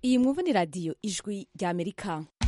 iyi mwumva ni radiyo ijwi rya amerika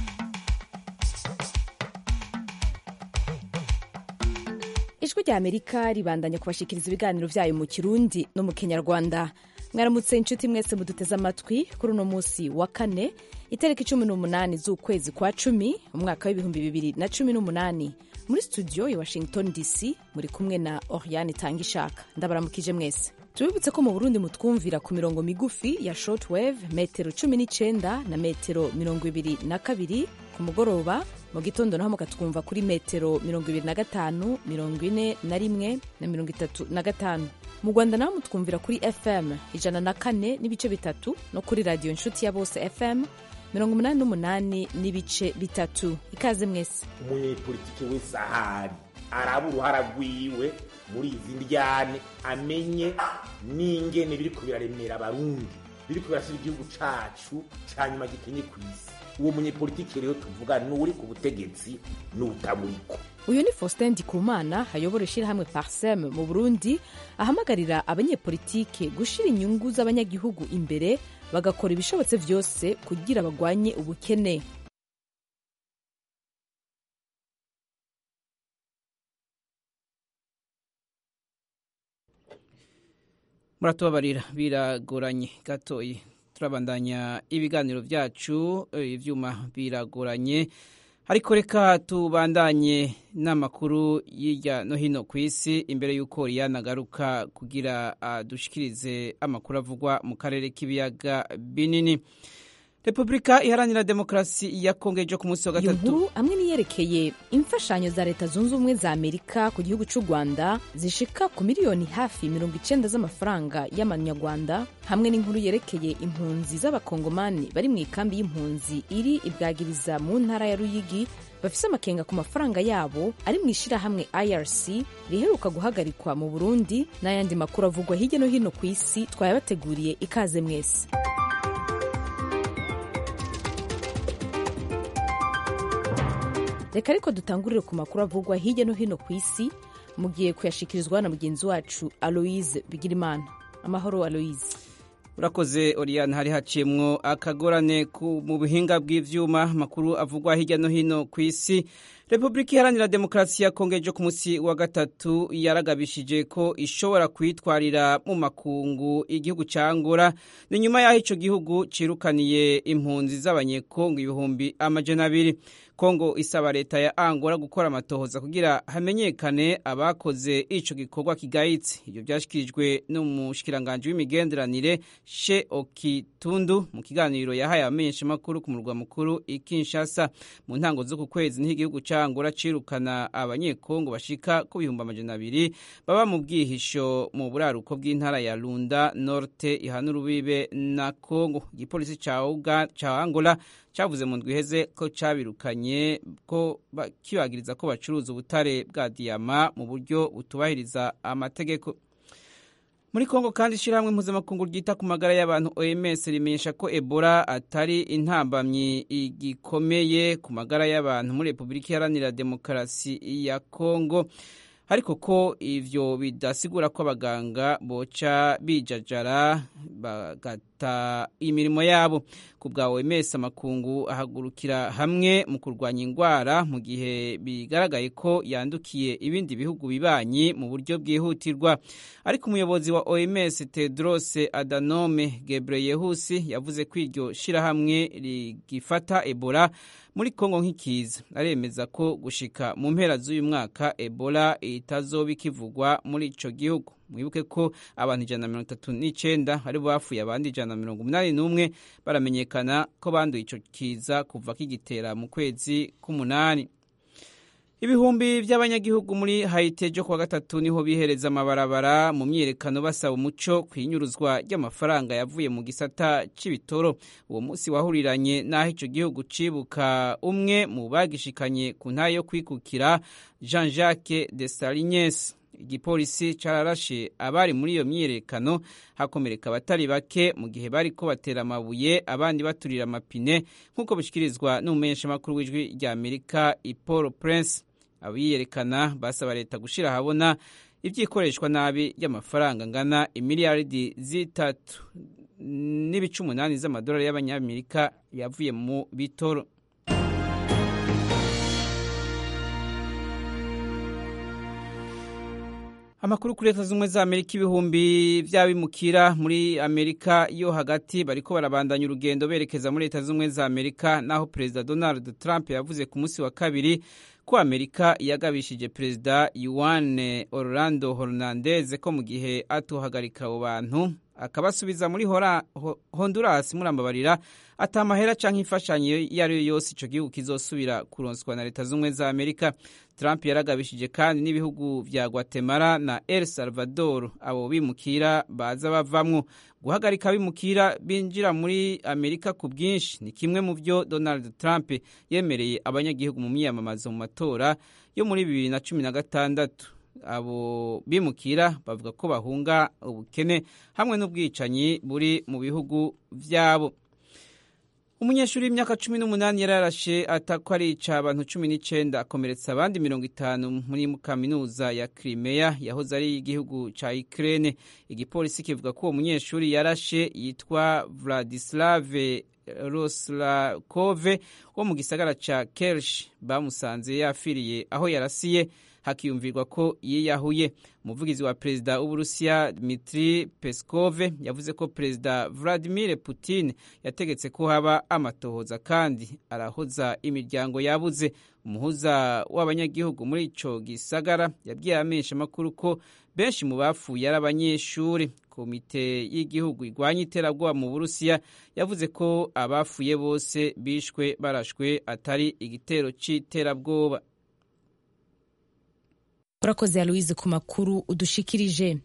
ijwi rya amerika ribandanya kubashikiriza ibiganiro byayo mu kirundi no mu kinyarwanda mwaramutse inshuti mwese muduteze amatwi kuri uno munsi wa kane itariki cumi n'umunani z'ukwezi kwa cumi umwaka w'ibihumbi bibiri na cumi n'umunani muri studio ya washington dc muri kumwe na oriane itanga ishaka ndabaramukije mwese tubibutse ko mu burundi mutwumvira ku mirongo migufi ya shortwave metero cumi n'icenda na metero mirongo ibiri na kabiri ku mugoroba mu gitondo naho mukatwumva kuri metero mirongo ibiri na gatanu mirongo ine na rimwe na mirongo itatu na gatanu mu rwanda naho mutwumvira kuri fm ijana na kane n'ibice bitatu no kuri radiyo inshuti ya bose fm mirongo umunani n'umunani n'ibice bitatu ikaze mwese umunyepolitiki wese ahari araba uruhara rwiwe muri izi ndyane amenye n'ingene biriko biraremera abarundi biriko birashyira igihugu cacu ca nyuma gikenye ku isi uwo munyepolitiki rero tuvuga n'uri ku butegetsi n'utaburiko uyu ni faustin ndikumana ayobora ishyirahamwe parsem mu burundi ahamagarira abanyepolitike gushira inyungu z'abanyagihugu imbere bagakora ibishobotse vyose kugira bagwanye ubukene muratubabarira biragoranye gatoyi turabandanya ibiganiro byacu ivyuma biragoranye ariko reka tubandanye n'amakuru y'irya no hino ku isi imbere y'uko riyana agaruka kugira adushikirize amakuru avugwa mu karere k'ibiyaga binini repubulika iharanira demokarasi ya kongo ejo ku munsi wa iyo gatatu nkuru hamwe niyerekeye imfashanyo za leta zunze ubumwe za amerika ku gihugu cy'u rwanda zishika ku miliyoni hafi mirongo icenda z'amafaranga y'amanyarwanda hamwe n'inkuru yerekeye impunzi z'abakongomani bari mu ikambi y'impunzi iri ibwagiriza mu ntara ya ruyigi bafise amakenga ku mafaranga yabo ari mu ishirahamwe irc riheruka guhagarikwa mu burundi n'ayandi makuru avugwa hirya no hino ku isi twayabateguriye ikaze mwese reka ariko dutangurire ku makuru avugwa hirya no hino ku isi mugiye kuyashikirizwa na mugenzi wacu aloise bigirimana amahoro aloise urakoze oriyane hari haciyemwo akagorane ku- mu buhinga bw'ivyuma amakuru avugwa hirya no hino ku isi repubulika iharanira demokarasi ya kongo ejo ku munsi wa gatatu yaragabishije ko ishobora kwitwarira mu makungu igihugu ca angola ni nyuma y'aho ico gihugu cirukaniye impunzi z'abanyekongo ibihumbi amajana abiri kongo isaba leta ya angola gukora amatohoza kugira hamenyekane abakoze ico gikorwa kigayitse ivyo vyashikirijwe n'umushikiranganji w'imigenderanire she okitundu mu kiganiro yahaye abamenyeshamakuru ku murwa mukuru i kinshasa mu ntango z'uku kwezi niho igihugu ca angola cirukana abanyekongo bashika ku bihumbi amajana abiri baba mu bwihisho mu buraruko bw'intara ya lunda norte ihana urubibe na kongo igipolisi ca Uga- ca angola cavuze mu ndwi iheze ko cabirukanye ko ba- kibagiriza ko bacuruza ubutare bwa diyama mu buryo butubahiriza amategeko muri kongo kandi ishyirahamwe mpuzamakungu ryita ku magara y'abantu oms rimenyesha ko ebola atari intambamyi igikomeye ku magara y'abantu muri repubulika iharanira demokarasi ya kongo ariko ko ivyo bidasigura ko abaganga boca bijajara bagata imirimo yabo ku bwa OMS amakungu ahagurukira hamwe mu kurwanya ingwara mu gihe bigaragaye ko yandukiye ibindi bihugu bibanyi mu buryo bwihutirwa ariko umuyobozi wa OMS Tedros Adhanom Ghebreyesus yavuze ko iryo shirahamwe rigifata Ebola muri Kongo nk'ikiza aremeza ko gushika mu mpera z'uyu mwaka Ebola itazoba ikivugwa muri ico gihugu mwibuke ko abantu ijana na mirongo itatu n'icenda ari bo bapfuye abandi ijana na mirongo umunani n'umwe baramenyekana ko banduye ico kiza kuva kigitera mu kwezi k'umunani ibihumbi by'abanyagihugu muri Haiti ejo kuwa gatatu niho bihereza amabarabara mu myiyerekano basaba umuco ku inyuruzwa ry'amafaranga yavuye mu gisata c'ibitoro uwo munsi wahuriranye n'aho ico gihugu cibuka umwe mu bagishikanye ku ntayo yo kwikukira Jean Jacques Dessalines igipolisi cararashe abari muri iyo myiyerekano hakomereka abatari bake mu gihe bariko batera amabuye abandi baturira amapine nk'uko bishikirizwa n'umumenyeshamakuru w'ijwi rya amerika ipolo prince abiyerekana basaba leta gushira ahabona ivyikoreshwa nabi ry'amafaranga angana imiliyaridi zitatu n'ibice umunani z'amadolari y'abanyamerika yavuye mu bitoro amakuru kuri leta z'ubumwe za amerika ibihumbi by'abimukira muri amerika yo hagati bariko barabandanya urugendo berekeza muri leta z'ubumwe za amerika naho perezida donald trump yavuze ku munsi wa kabiri ko amerika yagabishije perezida yuwane orlando hernandez ko mu gihe atuhagarika abo bantu akabasubiza muri honduras murambabarira ata amahera canke imfashanyo iyo ari yo yose ico gihugu kizosubira kuronswa na leta z'ubumwe za amerika trump yaragabishije kandi n'ibihugu vya guatemala na el salvador abo bimukira baza bavamwo guhagarika abimukira binjira muri amerika ku bwinshi ni kimwe mu vyo donald trump yemereye abanyagihugu mu miyamamazo mu matora yo muri bibiri na cumi na gatandatu abo bimukira bavuga ko bahunga ubukene hamwe n'ubwicanyi buri mu bihugu vyabo umunyeshuri w'imyaka cumi n'umunani yararashe atako arica abantu cumi n'icenda akomeretsa abandi mirongo itanu muri kaminuza ya Crimea yahoze ari igihugu ca Ukraine igipolisi kivuga ko uwo munyeshuri yarashe yitwa Vladislave Roslakove wo mu gisagara ca Kerch bamusanze yafiriye aho yarasiye hakiyumvirwa ko yiyahuye umuvugizi wa perezida w'uburusiya dmitri peskov yavuze ko perezida vladimir putin yategetse ko haba amatohoza kandi arahoza imiryango yabuze umuhuza w'abanyagihugu muri ico gisagara yabwiye amenshi amakuru ko benshi mu bapfuye ari abanyeshuri komite y'igihugu igwanya iterabwoba mu burusiya yavuze ko abafuye bose bishwe barashwe atari igitero c'iterabwoba urakoze aloise ku makuru udushikirije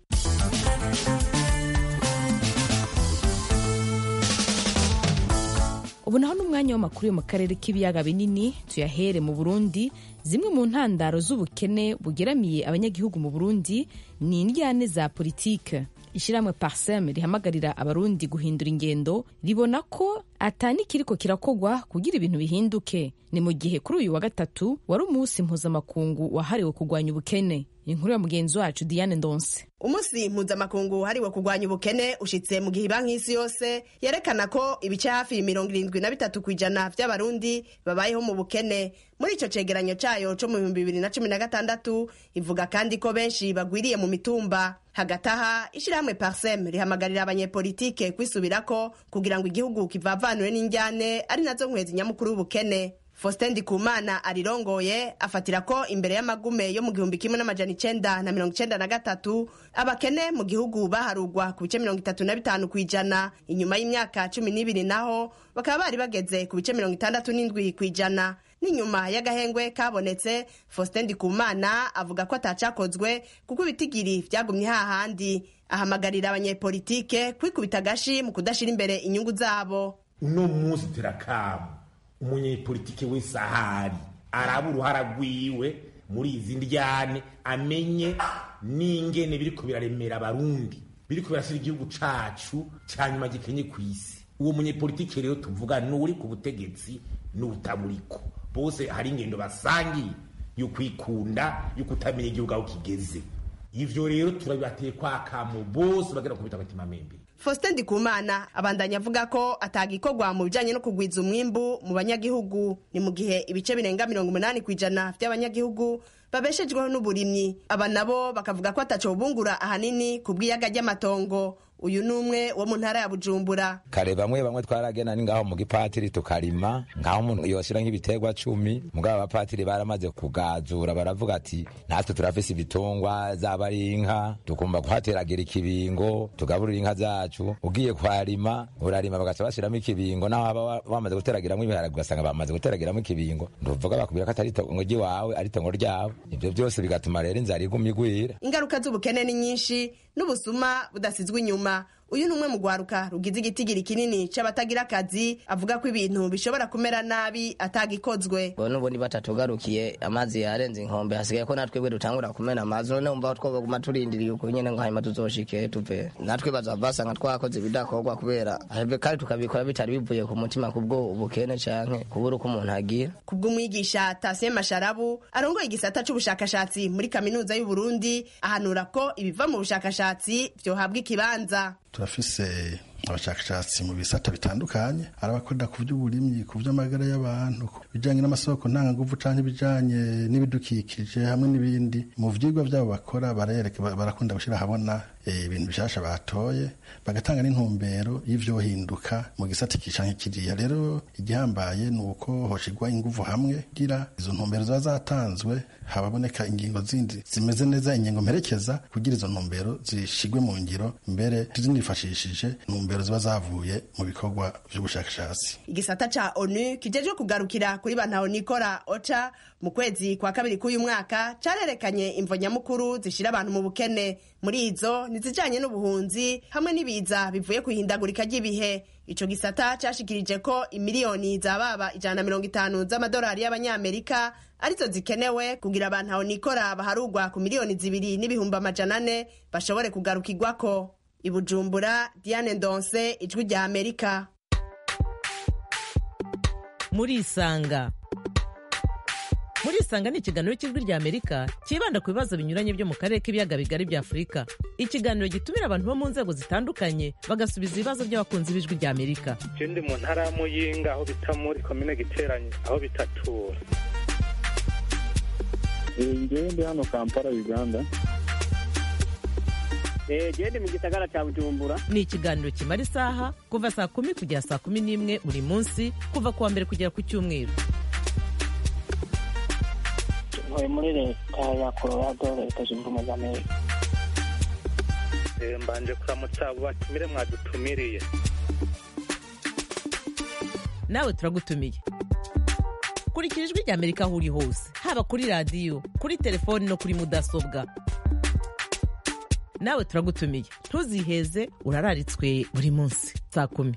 ubu naho n'umwanya w'amakuru yo mu karere k'ibiyaga binini tuyahere mu burundi zimwe mu ntandaro z'ubukene bugeramiye abanyagihugu mu burundi ni indyane za politike ishyirahamwe parsem rihamagarira abarundi guhindura ingendo ribona ko atani kiriko kirakogwa kugira ibintu bihinduke ni mu gihe kuri uyu wa gatatu wari umunsi mpuzamakungu wahariwe kurwanya ubukene inkuru ya mugenzi wacu diane ndonse umunsi mpuzamakungu wahariwe kurwanya ubukene ushitse mu gihe banki y'isi yose yerekana ko ibice hafi mirongo irindwi na bitatu ku ijana vy'abarundi babayeho mu bukene muri ico cegeranyo cayo co mu bihumbi bibiri na cumi na gatandatu ivuga kandi ko benshi bagwiriye mu mitumba hagati aha ishirahamwe parsem rihamagarira abanyepolitike kwisubirako kugira ngo igihugu kivavanure n'injyane ari nazo nkwezi nyamukuru w'ubukene Faustin Ndikumana arirongoye afatira ko imbere y'amagume yo mu gihumbi kimwe n'amajana icenda na mirongo icenda na gatatu abakene mu gihugu baharugwa ku bice mirongo itatu na bitanu ku ijana inyuma y'imyaka cumi n'ibiri naho bakaba bari bageze ku bice mirongo itandatu n'indwi ku ijana n'inyuma y'agahengwe kabonetse Faustin Ndikumana avuga ko atacakozwe kuko ibitigiri vyagumye hahandi ahamagarira abanyepolitike kwikubita agashi mu kudashira imbere inyungu zabo uno munsi turakama umunyepolitike wese ahari araba uruhara rwiwe muri izi ndyane amenye n'ingene biriko biraremera abarundi biriko birashyira igihugu cacu ca nyuma gikenye ku isi uwo munyepolitike rero tuvuga n'uri ku butegetsi n'utamuriko bose hari ingendo basangiye yo kwikunda yo kutamenya igihugu aho kigeze ivyo rero turabibateye kwa kamo bose bagera ku bitabatima membe Faustin Ndikumana abandanya avuga ko atagikorwa mu bijanye no kugwiza umwimbu mu banyagihugu ni mu gihe ibice birenga mirongo umunani kw'ijana vy'abanyagihugu babeshejweho n'uburimyi aba nabo bakavuga ko ataco bungura ahanini ku bw'iyaga ry'amatongo uyu ni umwe wo mu ntara ya bujumbura kare bamwe bamwe twaragena ni ngaho mu gipatiri tukarima ngaho umuntu yoshira nk'ibiterwa cumi mugabo abapatiri baramaze kugazura baravuga ati natwe turafise ibitungwa zaba ari inka tugomba kuhateragira ikibingo tugaburira inka zacu ugiye kuharima urarima bagaca bashiramo ikibingo naho haba bamaze guteragiramo ibiharage ugasanga bamaze guteragiramo ikibingo ntuvuga bakubwira ko atari itongo ry'iwawe ari itongo ryabo ivyo byose bigatuma rero inzara iguma igwira ingaruka z'ubukene ni nyinshi n'ubusuma budasizwe inyuma uyu ni umwe mu rwaruka rugize igitigiri kinini c'abatagira akazi avuga ko ibintu bishobora kumera nabi atagikozwe ngo n'ubundi batatugarukiye amazi yarenze inkombe hasigaye ko natwebwe dutangura kumena amazi none umva twoguma turindiriye uko nyene ngo hanyuma tuzoshike tuve natwe bazava basanga twakoze ibidakorwa kubera ahebwe kandi tukabikora bitari bivuye ku mutima kubwo ubukene canke kubura uko umuntu agira kubw'umwigisha Tasien Masharabu arongoye igisata c'ubushakashatsi muri kaminuza y'u Burundi ahanura ko ibiva mu bushakashatsi vyohabwa ikibanza turafise abashakashatsi mu bisata bitandukanye ari abakorera ku by'uburimyi ku by'amagara y'abantu ku bijyanye n'amasoko ntanganguvu cyangwa ibijyanye n'ibidukikije hamwe n'ibindi mu vyigwa byabo bakora barereka barakunda gushyira ahabona ibintu bishasha batoye bagatanga n'intumbero y'ivyohinduka mu gisata kicanke kiriya rero igihambaye ni uko hoshigwa inguvu hamwe kugira izo ntumbero ziba zatanzwe haboneka ingingo zindi zimeze neza ingingo mperekeza kugira izo ntumbero zishigwe mu ngiro mbere zinifashishije intumbero ziba zavuye mu bikorwa vy'ubushakashatsi igisata ca onu kijejwe kugarukira kuri bantaho nikora oca mu kwezi kwa kabiri k'uyu mwaka carerekanye imvo nyamukuru zishira abantu mu bukene muri izo nizijanye n'ubuhunzi hamwe n'ibiza bivuye kwihindagurika ry'ibihe ico gisata cashikirije ko imiliyoni zababa ijana na mirongo itanu z'amadolari y'abanyamerika arizo zikenewe kugira abantu aho nikora baharugwa ku miliyoni zibiri n'ibihumbi amajana ane bashobore kugarukirwako ibujumbura diane ndonse ijwi rya amerika murisanga murisanga ni ikiganiro cy'ijwi rya amerika cyibanda ku bibazo binyuranye byo mu karere k'ibiyaga bigari bya afurika ikiganiro gitumira abantu bo mu nzego zitandukanye bagasubiza ibibazo by'abakunzi b'ijwi rya amerika je ndi mu ntara ya muyinga aho bita muri komine giteranye aho bitatura ngewe ndi hano kampala uganda gende mu gisagara cya bujumbura ni ikiganiro kimara isaha kuva saa kumi kugera saa kumi n'imwe buri munsi kuva ku wa mbere kugera ku cyumweru ntuye muri leta ya colorado leta zunze ubumwe za amerika mbanje kuramutsa abo batumire mwadutumiriye nawe turagutumiye kurikira ijwi rya amerika aho uri hose haba kuri radiyo kuri telefoni no kuri mudasobwa nawe turagutumiye ntuziheze urararitswe buri munsi saa kumi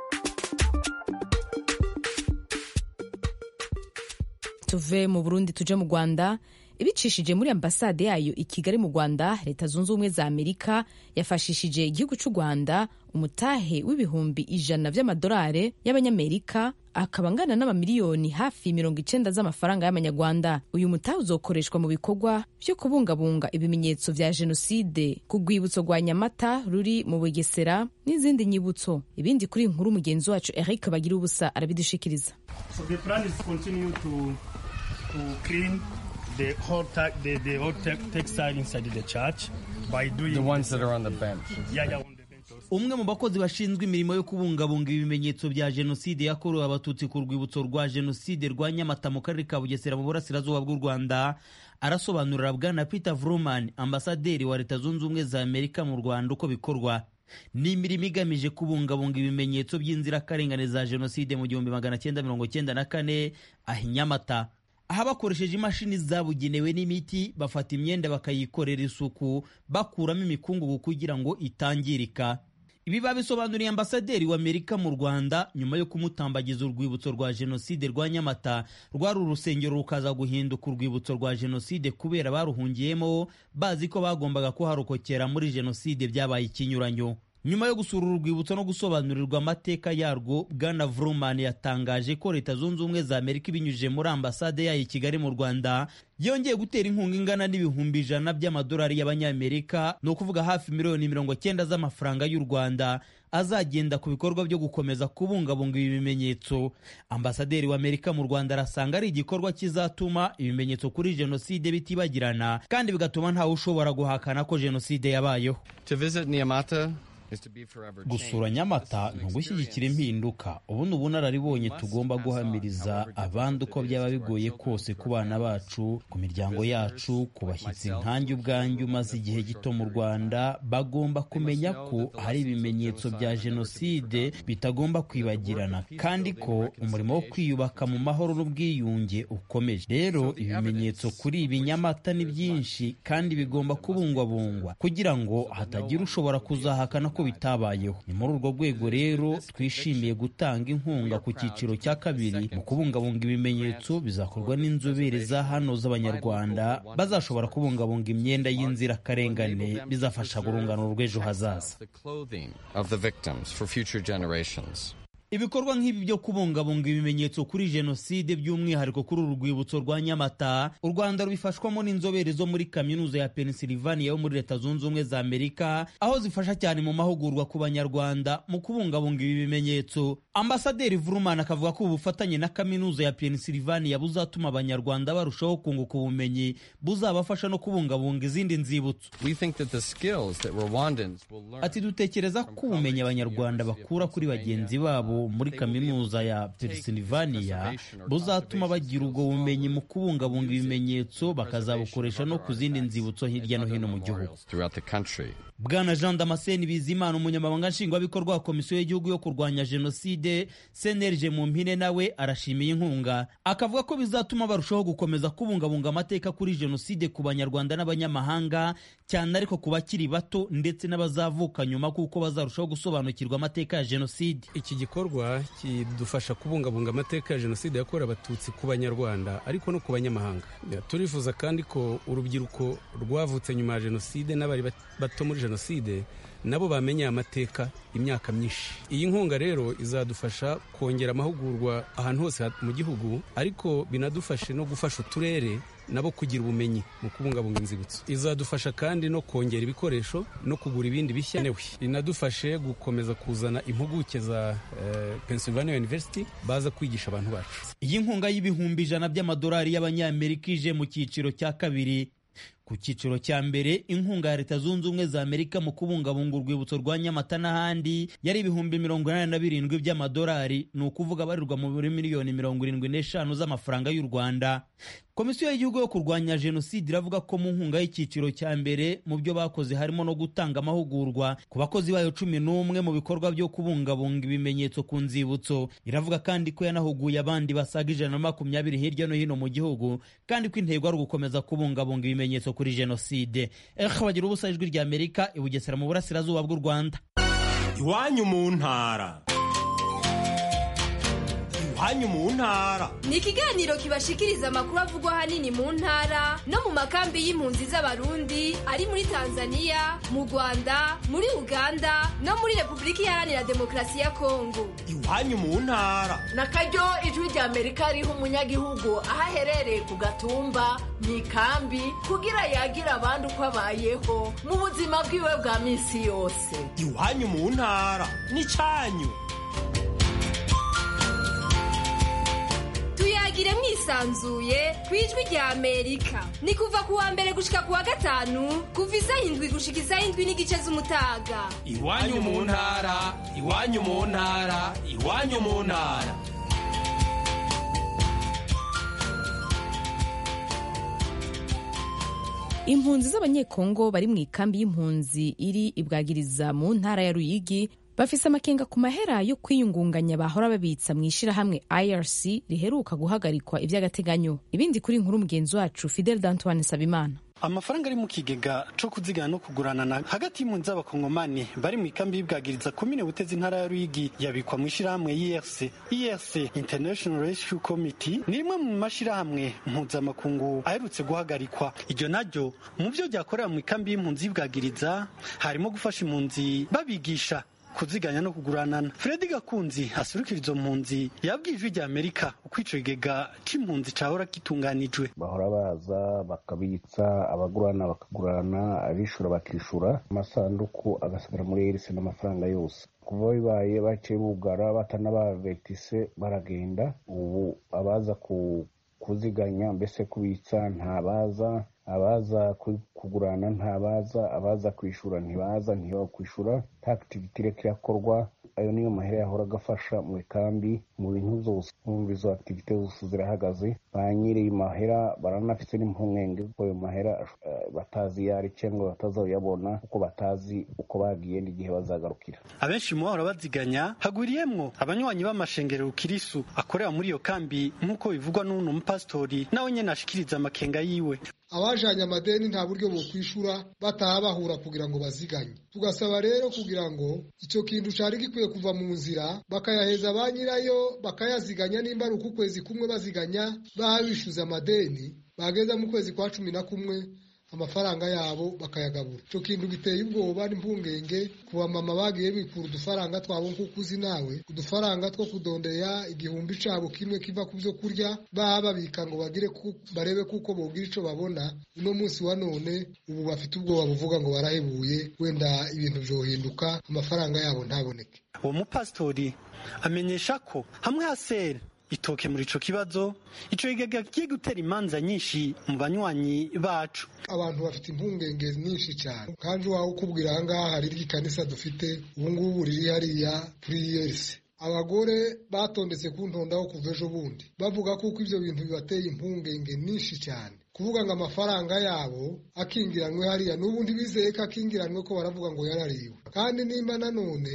tuve mu burundi tuje mu rwanda ibicishije muri ambasade yayo i kigali mu rwanda leta zunze ubumwe za amerika yafashishije igihugu cy'u rwanda umutahe w'ibihumbi ijana by'amadolari y'abanyamerika akaba angana n'amamiliyoni hafi mirongo icenda z'amafaranga y'amanyarwanda uyu mutahe uzokoreshwa mu bikorwa byo kubungabunga ibimenyetso vya jenoside ku rwibutso rwa nyamata ruri mu bugesera n'izindi nyibutso ibindi kuri inkuru mugenzi wacu eric bagira ubusa arabidushikiriza so the plan is continue to, to clean the whole, ta- the, the whole te- textile inside the church by doing The ones that are on the bench. yeah, yeah, on the bench also. umwe mu bakozi bashinzwe imirimo yo kubungabunga ibimenyetso bya jenoside yakorewe abatutsi ku rwibutso rwa jenoside rwa nyamata mu karere ka bugesera mu burasirazuba bw'u rwanda arasobanurira bwana peter vruman ambasaderi wa leta zunze ubumwe za amerika mu rwanda uko bikorwa ni imirimo igamije kubungabunga ibimenyetso by'inzirakarengane za jenoside mu gihumbi magana cyenda mirongo cyenda na kane aha i nyamata aha bakoresheje imashini zabugenewe n'imiti bafata imyenda bakayikorera isuku bakuramo imikungugu kugira ngo itangirika ibi babisobanuriye ambasaderi w'amerika mu rwanda nyuma yo kumutambagiza urwibutso rwa jenoside rwa nyamata rwari urusengero rukaza guhinduka urwibutso rwa jenoside kubera baruhungiyemo bazi ko bagombaga kuharokokera muri jenoside byabaye ikinyuranyo nyuma yo gusura uru rwibutso no gusobanurirwa amateka yarwo bwana vruman yatangaje ko leta zunze ubumwe za amerika ibinyujije muri ambasade yayo i kigali mu rwanda yongeye gutera inkunga ingana n'ibihumbi ijana by'amadolari y'abanyamerika ni ukuvuga hafi miliyoni mirongo cyenda z'amafaranga y'u rwanda azagenda ku bikorwa byo gukomeza kubungabunga ibi bimenyetso ambasaderi w'amerika mu rwanda arasanga ari igikorwa kizatuma ibimenyetso kuri jenoside bitibagirana kandi bigatuma ntawe ushobora guhakana ko jenoside yabayeho To visit Niamata is to be forever gusura nyamata ni ugushyigikira impinduka ubu ni ubunararibonye tugomba guhamiriza abandi uko byaba bigoye kose ku bana bacu ku miryango yacu ku bashyitsi nkanjye ubwanjye umaze igihe gito mu rwanda bagomba kumenya ko hari ibimenyetso bya jenoside bitagomba kwibagirana kandi ko umurimo wo kwiyubaka mu mahoro n'ubwiyunge ukomeje rero ibimenyetso kuri ibi nyamata ni byinshi kandi bigomba kubungwabungwa kugira ngo hatagira ushobora kuzahakana ko bitabayeho ni muri urwo rwego rero twishimiye gutanga inkunga ku cyiciro cya kabiri mu kubungabunga ibimenyetso bizakorwa n'inzobere za hano z'abanyarwanda bazashobora kubungabunga imyenda y'inzirakarengane bizafasha urungano rw'ejo hazaza the clothing of the victims for future generations. ibikorwa nk'ibi byo kubungabunga ibimenyetso kuri jenoside by'umwihariko kuri uru rwibutso rwa nyamata u rwanda rubifashwamo n'inzobere zo muri kaminuza ya pennsylvania yo muri leta zunze ubumwe za amerika aho zifasha cyane mu mahugurwa ku banyarwanda mu kubungabunga ibi bimenyetso ambasaderi vurumana akavuga ko ubufatanye na kaminuza ya pennsylvania buzatuma abanyarwanda barushaho kunguka ubumenyi buzabafasha no kubungabunga izindi nzibutso ati dutekereza ko ubumenyi abanyarwanda bakura kuri bagenzi babo muri kaminuza ya pennsylvania buzatuma bagira ubwo bumenyi mu kubungabunga ibimenyetso bakazabukoresha no ku zindi nzibutso hirya no hino mu gihugu bwana jean damascene bizimana umunyamabanga nshingwabikorwa wa komisiyo y'igihugu yo kurwanya jenoside cnlg mu mpine nawe arashimiye inkunga akavuga ko bizatuma barushaho gukomeza kubungabunga amateka kuri jenoside ku banyarwanda n'abanyamahanga cyane ariko ku bakiri bato ndetse n'abazavuka nyuma kuko bazarushaho gusobanukirwa amateka ya jenoside iki gikorwa kidufasha kubungabunga amateka ya jenoside yakorewe abatutsi ku banyarwanda ariko no ku banyamahanga turifuza kandi ko urubyiruko rwavutse nyuma ya jenoside n'abari bato muri jenoside nabo bamenya amateka imyaka myinshi iyi nkunga rero izadufasha kongera amahugurwa ahantu hose mu gihugu ariko binadufashe no gufasha uturere nabo kugira ubumenyi mu kubungabunga inzibutso izadufasha kandi no kongera ibikoresho no kugura ibindi bishya newe inadufashe gukomeza kuzana impuguke za uh, Pennsylvania University baza kwigisha abantu bacu iyi nkunga y'ibihumbi ijana by'amadolari y'abanyamerika ije mu cyiciro cya kabiri ku cyiciro cya mbere inkunga ya leta zunze ubumwe za amerika mu kubungabunga urwibutso rwa nyamata n'ahandi yari ibihumbi mirongo inani na birindwi by'amadolari ni ukuvuga abarirwa muri miliyoni mirongo irindwi n'eshanu z'amafaranga y'u rwanda komisiyo y'igihugu yo kurwanya jenoside iravuga ko mu nkunga y'icyiciro cya mbere mu byo bakoze harimo no gutanga amahugurwa ku bakozi bayo cumi n'umwe mu bikorwa byo kubungabunga ibimenyetso ku nzibutso iravuga kandi ko yanahuguye abandi basaga ijana na makumyabiri hirya no hino mu gihugu kandi ko intego ari ugukomeza kubungabunga ibimenyetso kuri jenoside ehe bagira ubusa ijwi rya amerika i bugesera mu burasirazuba bw'u rwanda iwanyu mu ntara iwanyu mu ntara ni ikiganiro kibashikiriza amakuru avugwa ahanini mu ntara no mu makambi y'impunzi z'abarundi ari muri tanzania mu rwanda muri uganda no muri repubulika iharanira demokarasi ya kongo iwanyu mu ntara na karyo ijwi rya amerika riha umunyagihugu aho aherereye ku gatumba mu ikambi kugira yagire abandi uko abayeho mu buzima bwiwe bwa minsi yose iwanyu mu ntara ni cyanyu tuyagire mwisanzuye ku ijwi rya amerika ni kuva ku wa mbere gushika ku wa gatanu kuva isaha indwi gushika isaha indwi n'igice z'umutaga iwanyu mu ntara iwanyu mu ntara iwanyu mu ntara impunzi z'abanyekongo bari mu ikambi y'impunzi iri ibwagiriza mu ntara ya ruyigi bafise amakenga ku mahera yo kwiyungunganya bahora babitsa mu ishirahamwe irc riheruka guhagarikwa iby'agateganyo ibindi kuri nkuru mugenzi wacu fidel d'antoine sabimana amafaranga ari mu kigega co kuzigana no kuguranana hagati y'impunzi z'abakongomani bari mu ikambi y'ibwagiriza komine butezi intara ya ruyigi yabikwa mu ishirahamwe irc irc international rescue committee ni rimwe mu mashirahamwe mpuzamakungu aherutse guhagarikwa iryo naryo mu vyo ryakorera mu ikambi y'impunzi y'ibwagiriza harimo gufasha impunzi babigisha kuziganya no kuguranana Fredi Gakunzi asurukira izo mpunzi yabwiye ijwi rya Amerika uko ico kigega c'impunzi cahora gitunganijwe bahora baza bakabitsa abagurana bakagurana abishura bakishura amasanduku agasigara muri erise n'amafaranga yose kuva bibaye baciye bugara batanabavetise baragenda ubu abaza ku kuziganya mbese kubitsa ntabaza abaza kugurana ntabaza abaza kwishura ntibaza ntibakwishura nta akitiviti ireka irakorwa ayo niyo mahera yahora agafasha mu ikambi mu bintu zose nkumva izo akitivite zose zirahagaze ba nyiri mahera baranafite n'impungenge kuko ayo mahera batazi iyo ari cyangwa batazayabona kuko batazi uko bagiye n'igihe bazagarukira abenshi mu bahora baziganya hagwiriyemwo abanywanyi b'amashengerero kirisu akorera muri iyo kambi nk'uko bivugwa n'uno mupasitori nawe nyene ashikiriza amakenga yiwe abajanye amadeni nta buryo bokwishura bataha bahura kugira ngo baziganye tugasaba rero kugira ngo icyo kintu cari gikwiye kuva mu nzira bakayaheza ba nyirayo bakayaziganya nimba ari uku kwezi kumwe baziganya baha bishuza amadeni bageza mu kwezi kwa cumi na kumwe amafaranga yabo bakayagabura icyo kintu giteye ubwoba n'impungenge ku bamama bagiye bikura udufaranga twabo nk'uko uzi nawe udufaranga two kudondera igihumbi cabo kimwe kiva ku byo kurya baba babika ngo bagire barebe kuko bogira ico babona uno munsi wa none ubu bafite ubwoba buvuga ngo barahebuye wenda ibintu vyohinduka amafaranga yabo ntaboneke uwo mupasitori amenyesha ko hamwe hasera itoke muri ico kibazo ico kigega kigiye gutera imanza nyinshi mu banywanyi bacu abantu bafite impungenge nyinshi cyane kandi wawe ukubwira ahangaha hari ry'ikanisa dufite ubungubu riri hariya kuri yesi abagore batondetse ku ntondaho kuva ejo bundi bavuga kuko ibyo bintu bibateye impungenge nyinshi cyane kuvuga ngo amafaranga yabo akingiranwe hariya n'ubu ntibizeye ko akingiranwe ko baravuga ngo yarariwe kandi nimba nanone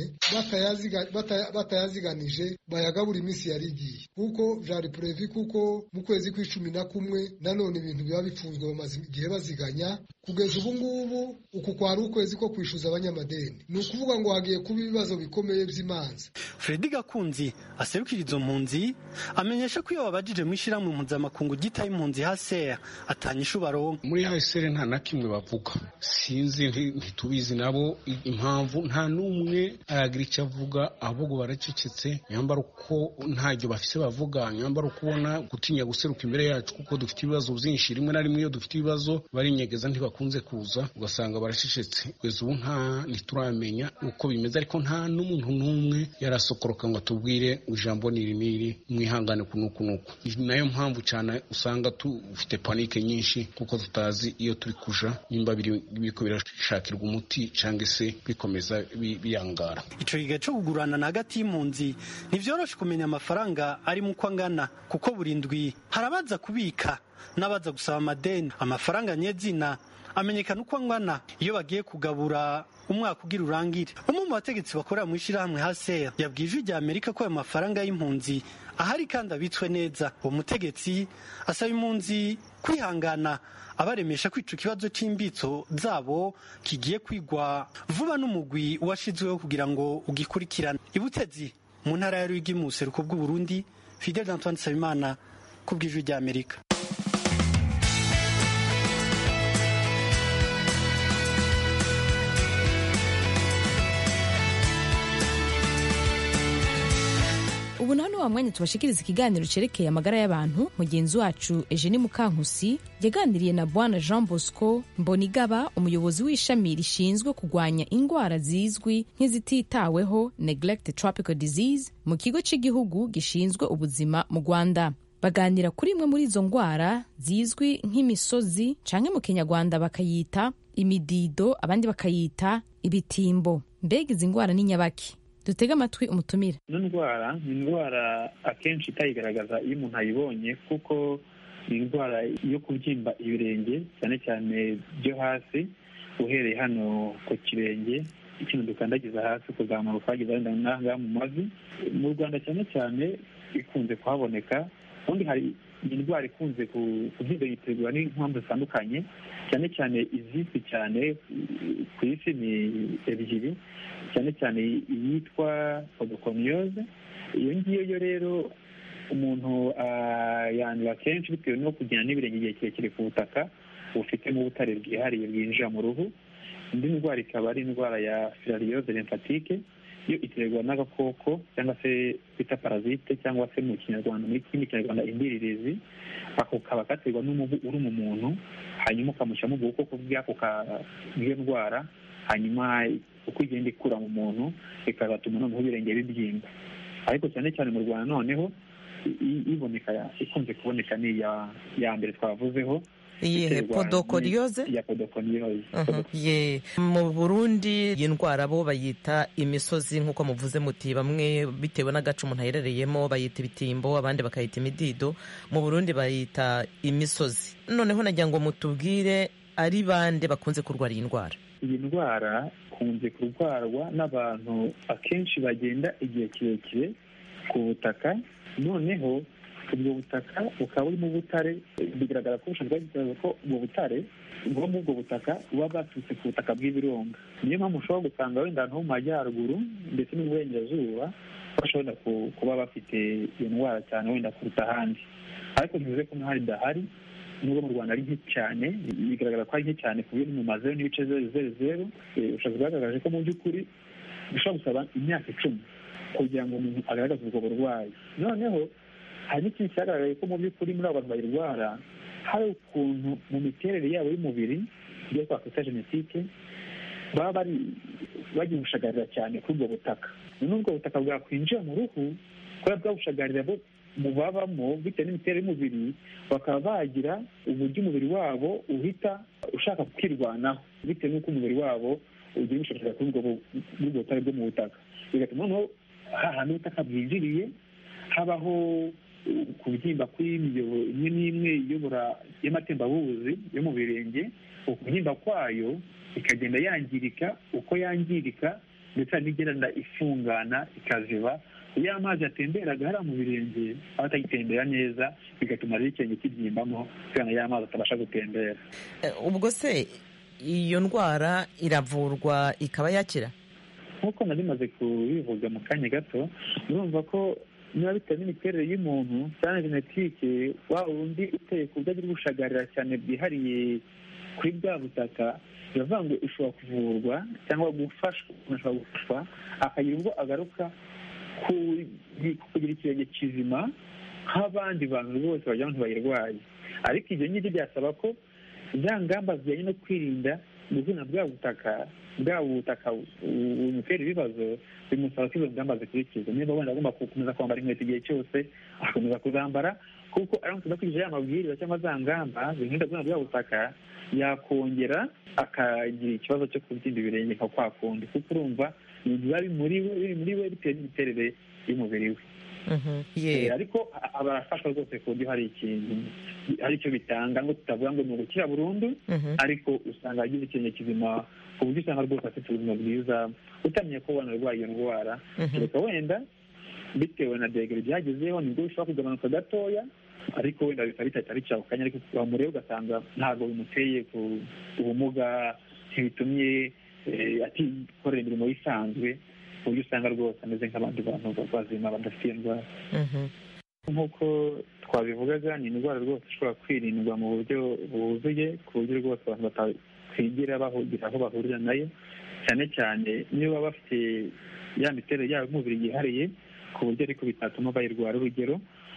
batayaziganije bayagabura iminsi yari igiye kuko vyari purevi kuko mu kwezi kw'icumi na kumwe nanone ibintu biba bifunzwe bamaze igihe baziganya kugeza ubu ngubu uku kwari ukwezi ko kwishyuza abanyamadeni ni ukuvuga ngo hagiye kuba ibibazo bikomeye by'imanza fredi gakunzi aserukira izo mpunzi amenyesha ko iyo babajije mu ishyirahamwe mpuzamakungu gitaye impunzi hasera atanyisha ubaronka muri hasere nta na kimwe bavuga sinzi ntitubizi nabo impamvu nta n'umwe aragira icyo avuga ahubwo baracecetse nyambara uko ntacyo bafise bavuga nyambara uko ubona gutinya guseruka imbere yacu kuko dufite ibibazo byinshi rimwe na rimwe iyo dufite ibibazo barinyegeza ntibakunze kuza ugasanga baracecetse kugeza ubu nta ntituramenya uko bimeze ariko nta n'umuntu n'umwe yarasokoroka ngo atubwire ijambo niri niri mwihangane ku nuku nuku nayo mpamvu cyane usanga dufite panike nyinshi kuko tutazi iyo turi kuja nimba biriko birashakirwa umuti cyangwa se bikomeza biyangara ico gihe co kugurana na hagati y'impunzi ntivyoroshe kumenya amafaranga ari mu uko angana kuko buri ndwi harabaza kubika n'abaza gusaba amadeni amafaranga nyezina amenyekana uko angana iyo bagiye kugabura umwaka ugira urangire umwe mu bategetsi bakorera mu ishyirahamwe haseya yabwiye ijwi rya amerika ko ayo mafaranga y'impunzi ahari kandi abitswe neza uwo mutegetsi asaba impunzi kwihangana abaremesha ko ico kibazo c'imbitso zabo kigiye kwigwa vuba n'umugwi washizweho kugira ngo ugikurikirane ibutezi mu ntara ya rwigi mu buseruko bw'uburundi fidel antoine nsabimana ku bw'ijwi rya amerika ubu naho ni wa mwanya tubashikiriza ikiganiro cerekeye amagara y'abantu mugenzi wacu Eugenie Mukankusi yaganiriye na bwana Jean Bosco Mbonigaba umuyobozi w'ishami rishinzwe kurwanya indwara zizwi nk'izititaweho neglect tropical disease mu kigo cy'igihugu gishinzwe ubuzima mu Rwanda baganira kuri imwe muri izo ndwara zizwi nk'imisozi canke mu kinyarwanda bakayita imidido abandi bakayita ibitimbo mbega izi ndwara ni nyabaki dutege amatwi umutumire ino ndwara ni indwara akenshi itayigaragaza iyo umuntu ayibonye kuko ni indwara yo kubyimba ibirenge cyane cyane byo hasi uhereye hano ku kirenge ikintu dukandagiza hasi kuzamuka ukageza wenda n'ahangaha mu mavi mu rwanda cyane cyane ikunze kuhaboneka ubundi hari indwara ikunze kuzigayitirwa n'impamvu zitandukanye cyane cyane izizwi cyane ku isi ni ebyiri cyane cyane iyitwa podokomiyose iyo ngiyo yo rero umuntu yandura kenshi bitewe no kugenda n'ibirenge igihe kirekire ku butaka bufitemo ubutare bwihariye bwinjira mu ruhu indi ndwara ikaba ari indwara ya filariyoze lymphatique yo iterwa n'agakoko cyangwa se bita parazite cyangwa se mu kinyarwanda muri kindi kinyarwanda indiririzi ako kaba gaterwa n'umubu uri mu muntu hanyuma ukamushyiramo ubwo bukoko bw'ako bw'iyo ndwara hanyuma uko igenda ikura mu muntu ikazatuma noneho ibirenge bibyimba ariko cyane cyane mu rwanda noneho iboneka ikunze kuboneka ni iya mbere twavuzeho iyihe podokoriyoze ya podokoriyoze ye mu burundi iyi ndwara bo bayita imisozi nk'uko muvuze muti bamwe bitewe n'agace umuntu aherereyemo bayita ibitimbo abandi bakayita imidido mu burundi bayita imisozi noneho nagira ngo mutubwire ari bande bakunze kurwara iyi ndwara iyi ndwara ikunze kurwarwa n'abantu akenshi bagenda igihe kirekire ku butaka noneho ubwo butaka bukaba burimo ubutare bigaragara ko ubushobozi bwagaragaza ko ubwo butare bwo muri ubwo butaka buba bwaturutse ku butaka bw'ibirunga niyo mpamvu ushobora gusanga wenda ahantu ho mu majyaruguru ndetse n'uburengerazuba bashobora kuba bafite iyo ndwara cyane wenda kuruta ahandi ariko ntibivuze ko n'ahari idahari nubwo mu rwanda ari nke cyane bigaragara ko ari nke cyane ku buryo mu mazeru n'ibice zeru zeru zeru ubushakashatsi bwagaragaje ko mu by'ukuri bishobora gusaba imyaka icumi kugira ngo umuntu agaragaze ubwo burwayi noneho hari n'ikindi cyagaragaye ko mu by'ukuri muri abo bantu bayirwara hari ukuntu mu miterere yabo y'umubiri ibyo twakwita genetike baba bari bagiye gushagarira cyane kuri ubwo butaka noneho ubwo butaka bwakwinjira mu ruhu kubera bwabushagarira bo mu babamo bitewe n'imiterere y'umubiri bakaba bagira uburyo umubiri wabo uhita ushaka kwirwanaho bitewe n'uko umubiri wabo ugiye gushakira kuri ubwo butare bwo mu butaka bigatuma noneho hahandi ubutaka bwinjiriye habaho kubyimba kw'imiyoboro imwe n'imwe iyobora y'amatembabuzi yo mu birenge ukubyimba kwayo ikagenda yangirika uko yangirika ndetse hari n'igenda ifungana ikaziba iyo amazi yatemberaga hariya mu birenge aba atagitembera neza bigatuma rero ikirenge kibyimbamo kugira ngo ya mazi atabasha gutembera ubwo se iyo ndwara iravurwa ikaba yakira nk'uko nari maze kubivuga mu kanya gato urumva ko niba bitewe n'imiterere y'umuntu cyane genetike wa wundi uteye ku buryo agira ubushagarira cyane bwihariye kuri bwa butaka biravuga ngo ishobora kuvurwa cyangwa gufashwa umuntu ashobora gufashwa akagira ubwo agaruka kugira ikirenge kizima nk'abandi bantu bose bagira ngo ntibayirwaye ariko ibyo ngibyo byasaba ko za ngamba zijyanye no kwirinda gukina bwa butaka bwa butaka bumutera ibibazo bimusaba ko izo ngamba zikurikizwa niba wenda agomba gukomeza kwambara inkweto igihe cyose agakomeza kuzambara kuko aramutse adakurikije ya mabwiriza cyangwa za ngamba zirinda gukina bwa butaka yakongera akagira ikibazo cyo kubyimba ibirenge nka kwa kundi kuko urumva ibintu biba biri muri we biri muri we bitewe n'imiterere y'umubiri we ariko barafashwa rwose ku buryo hari ikintu hari icyo bitanga ngo tutavuga ngo ni ugukira burundu ariko usanga agize ikintu kizima ku buryo usanga rwose afite ubuzima bwiza utamenye ko wanarwaye iyo ndwara kereka wenda bitewe na degere byagezeho nibwo bishobora kugabanuka gatoya ariko wenda bikaba bitari cyawe kanya ariko wamureba ugasanga ntabwo bimuteye ku ubumuga ntibitumye atikorera imirimo isanzwe ku buryo usanga rwose ameze nk'abandi bantu bazima badafite iyo ndwara nk'uko twabivugaga ni indwara rwose ishobora kwirindwa mu buryo buzuye ku buryo rwose abantu batakwigira bahugira aho bahurira nayo cyane cyane niyo baba bafite ya miterere yabo y'umubiri yihariye ku buryo ariko bitatuma bayirwara urugero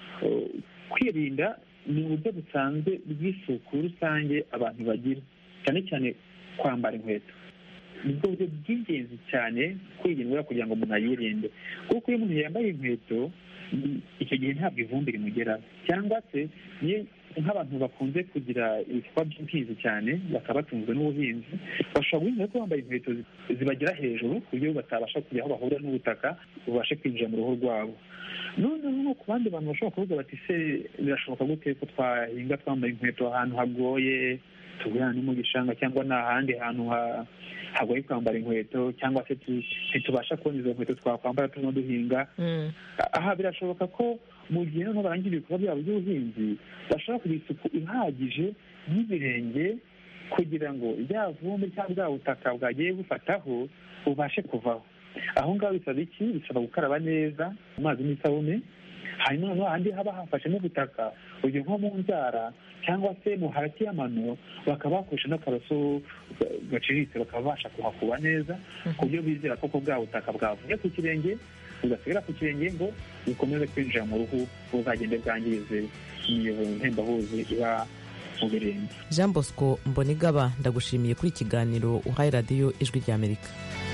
kwirinda ni uburyo busanzwe bw'isuku rusange abantu bagira cyane cyane kwambara inkweto nibwo buryo bw'ingenzi cyane kwirindwa kugira ngo umuntu ayirinde kuko iyo umuntu yambaye inkweto icyo gihe ntabwo ivumbi rimugeraho cyangwa se niyo nk'abantu bakunze kugira ibikorwa by'ubuhinzi cyane bakaba batunzwe n'ubuhinzi bashobora guhinga ko bambaye inkweto zibagera hejuru ku buryo batabasha kujya aho bahurira n'ubutaka bubashe kwinjira mu ruhu rwabo noneho ku bandi bantu bashobora kuvuga bati se birashoboka gute ko twahinga twambaye inkweto ahantu hagoye tugurana no mu gishanga cyangwa ni ahandi hantu hagoye kwambara inkweto cyangwa se ntitubasha kubona izo nkweto twakwambara turimo duhinga aha birashoboka ko mu gihe noneho barangira ibikorwa byabo by'ubuhinzi bashobora kugira isuku ihagije y'ibirenge kugira ngo rya vumbi cyangwa bwa butaka bwagiye bufataho bubashe kuvaho aho ngaho bisaba iki bisaba gukaraba neza amazi n'isabune hanyuma noneho ahandi haba hafashe n'ubutaka urugero nko mu nzara cyangwa se mu hagati y'amano bakaba bakoresha n'akaroso gaciriritse bakaba babasha kuhakuba neza ku buryo bizera ko bwa butaka bwavuye ku kirenge bugasigara ku kirenge ngo bukomeze kwinjira mu ruhu buzagende bwangize imiyoboro ntembabuzi iba mu birenge jean bosco mbonigaba ndagushimiye kuri ikiganiro uhaye radiyo ijwi ry'amerika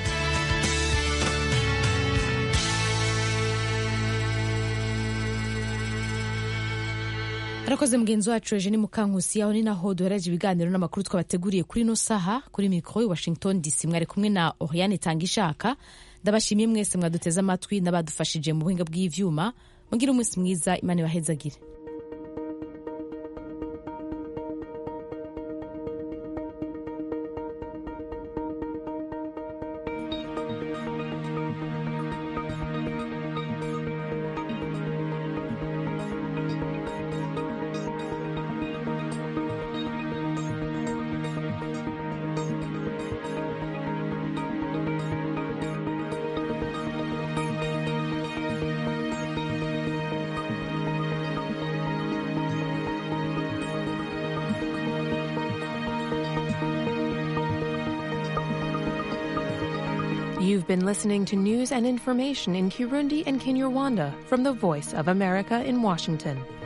arakoze mugenzi wacu eje ni mukankusi aho ni naho duhereje ibiganiro n'amakuru twabateguriye kuri ino saha kuri mikoro i washington dc mwari kumwe na oriane tanga ishaka ndabashimiye mwese mwaduteze amatwi n'abadufashije mu buhinga bw'ivyuma mugire umunsi mwiza imana ibahezagire You've been listening to news and information in Kirundi and Kinyarwanda from the Voice of America in Washington.